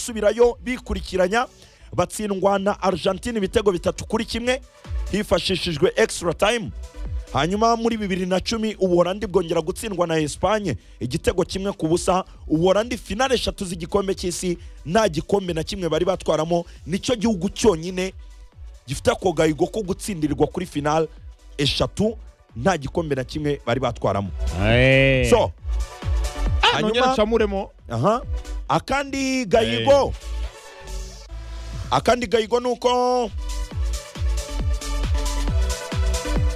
gusubirayo bikurikiranya batsindwa na argentine ibitego bitatu kuri kimwe hifashishijwe extra time hanyuma muri bibiri na cumi ubuholandi bwongera gutsindwa na esipanye igitego kimwe ku busa ubuholandi finale eshatu z'igikombe cy'isi nta gikombe na kimwe bari batwaramo nicyo gihugu cyonyine gifite ako gahigo ko gutsindirirwa kuri finale eshatu nta gikombe na kimwe bari batwaramo so nongera hanyuma ncamuremo aha akandi gahigo akandi gahigo ni uko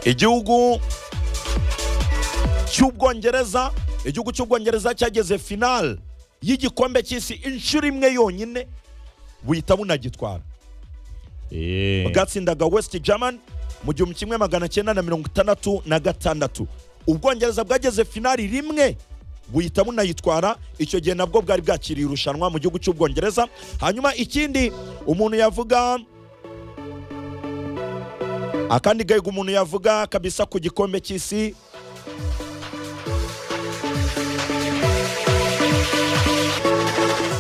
igihugu cy'ubwongereza igihugu cy'ubwongereza cyageze finale y'igikombe cy'isi inshuro imwe yonyine buhita bunagitwara Eh. bwatsindaga west german mu gihumbi kimwe magana cyenda na mirongo itandatu na gatandatu ubwongereza bwageze finali rimwe buhita bunayitwara icyo gihe nabwo bwari bwakiriye irushanwa mu gihugu cy'ubwongereza hanyuma ikindi umuntu yavuga akandi gahigo umuntu yavuga kabisa ku gikombe cy'isi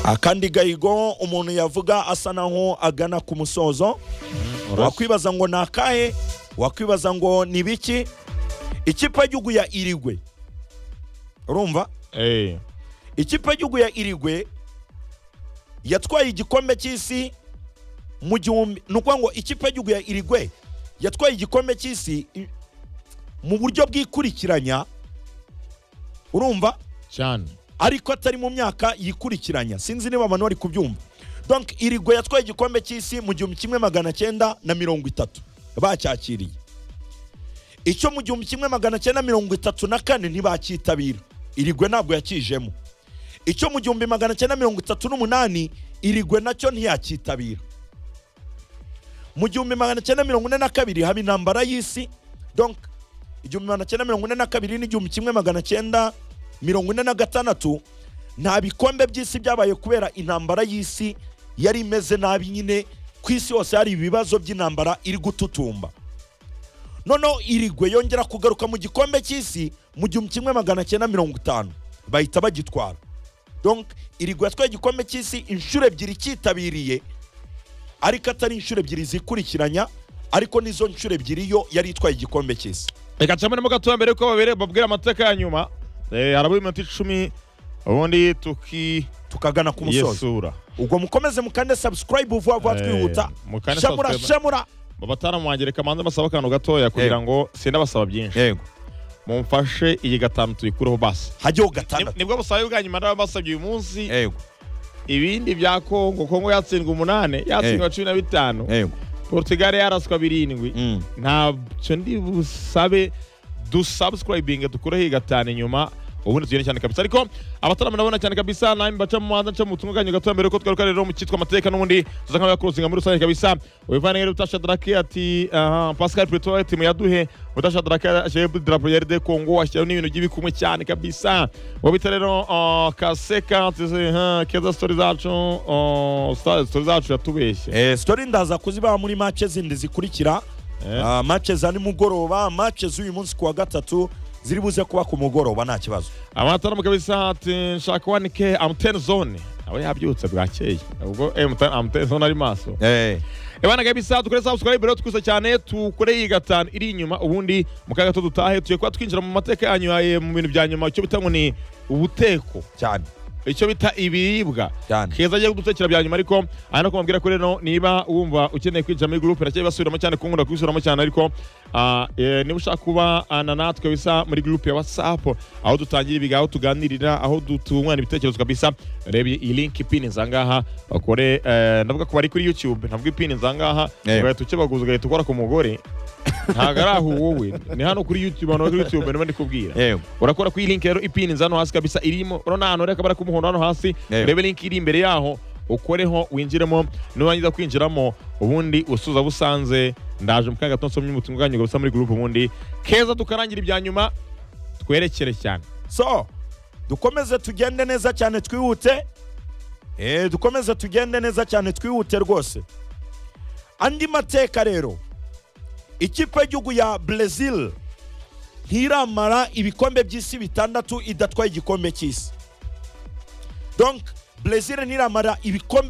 akandi gahigo umuntu yavuga asa naho agana ku musozo wakwibaza ngo ni akahe wakwibaza ngo ni biki ikipe y'igihugu ya irigwe urumva Eh. ikipe y'igihugu ya irigwe yatwaye igikombe cy'isi mu gihumbi ni ukuvuga ngo ikipe y'igihugu ya irigwe yatwaye igikombe cy'isi i- mu buryo bw'ikurikiranya urumva cyane ariko atari mu myaka yikurikiranya sinzi niba abantu bari kubyumva donc irigwe yatwaye igikombe cy'isi mu gihumbi kimwe magana cyenda na mirongo itatu bacyakiriye icyo mu gihumbi kimwe magana cyenda mirongo itatu na kane ntibacyitabira irigwe ntabwo yakijemo icyo mu gihumbi magana cyenda mirongo itatu n'umunani irigwe nacyo ntiyacyitabira mu gihumbi magana cyenda mirongo ine na kabiri haba intambara y'isi donc igihumbi magana cyenda mirongo ine na kabiri n'igihumbi kimwe magana cyenda mirongo ine na gatandatu nta bikombe by'isi byabaye kubera intambara y'isi yari imeze nabi nyine ku isi hose hari ibibazo by'intambara iri gututumba noneho irigwe yongera kugaruka mu gikombe cy'isi mu gihumbi kimwe magana cyenda mirongo itanu bahita bagitwara donc irigwe yatwaye igikombe cy'isi inshuro ebyiri cyitabiriye ariko atari inshuro ebyiri zikurikiranya ariko n'izo nshuro ebyiri yo yari itwaye igikombe cy'isi reka ncamuremo gatoya mbere yuko babere babwira amateka ya nyuma Eh, harabura iminota icumi ubundi tuki tukagana ku musozo yesura ubwo mukomeze mukande subscribe vuba vuba Eh, twihuta mukande shamura subscribe. shamura bataramu wanjye reka manze mbasaba akantu gatoya kugira ngo sindabasaba byinshi yego mumfashe iyi gatanu tuyikureho basi hajyaho Ni- gatandatu nibwo busabe bwa nyuma narabasabye uyu munsi yego ibindi bya kongo kongo yatsindwa umunane yatsindwa cumi na bitanu yego portugal yaraswa birindwi Mm. ntabyo ndi busabe dusubscribinge dukureho igatanu inyuma ubundi tugende cyane kabisa ariko abatarama ndabona cyane kabisa namwe baca mu muhanda nca mu butumwa bwanyu gatoya mbere yuko twiruka rero mu cyitwa amateka n'ubundi tuza nk'abaya kuruzinga muri rusange kabisa wivane nk'iri utasha drake ati aha, pascal preto ati muyaduhe utasha drake aje drapo ya rd kongo ashyiraho n'ibintu by'ibikumwe cyane kabisa wabita rero ah, kaseka ati aha, keza story zacu ah, sta- story zacu yatubeshye Eh, story ndaza kuzibaha muri match zindi zikurikira Eh. Ah, match za nimugoroba match z'uyu munsi ku wa gatatu ziri buze kuba ku mugoroba nta kibazo amataramu kabisa ati nshaka wanike amuteni zone awe yabyutse bwakeye ubwo amuteni zone ari maso ebana kabisa dukore subscribe rero twise cyane tukore iyi gatanu iri inyuma ubundi mu kaga gato dutahe tugiye kuba twinjira mu mateka yanyu eh, mu bintu bya nyuma icyo bita ngo ni ubuteko cyane icyo bita ibiribwa Cyane. keza agiye kudutekera bya nyuma ariko aha no kumubwira ko rero niba wumva ukeneye kwinjira muri gurupe nacyeye basubiramo cyane kunkunda kubisubiramo cyane ariko ah, eh, niba ushaka kuba ah, na natwe bisa muri gurupe ya whatsapp aho dutangira ibiga aho tuganirira aho du- tungurana ibitekerezo kabisa reba iyi linki pini zangaha bakore eh, ndavuga ko bari kuri youtube navuga ipini zangaha Eh. ugahita ukibaguza ugahita ukora ku mugore ntabwo ari aho wowe ni hano kuri youtube hano kuri youtube niba ndi kubwira yego urakora kuri iyi linki rero ipini nza hano hasi kabisa irimo urabona hano reka bara k'umuhondo hano hasi Yego. urebe linki iri imbere yaho ukoreho winjiremo nurangiza kwinjiramo ubundi usuza busanze ndaje mu kanya gato nsomye ubutumwa bwanyu gusa muri gurupe ubundi keza tukarangira ibya nyuma twerekere cyane so dukomeze tugende neza cyane twihute eh, dukomeze tugende neza cyane twihute rwose andi mateka rero ikipe y'igihugu ya brezil ntiramara ibikombe by'isi bitandatu idatwaye igikombe cy'isi donc brezil ntiramara ibikombe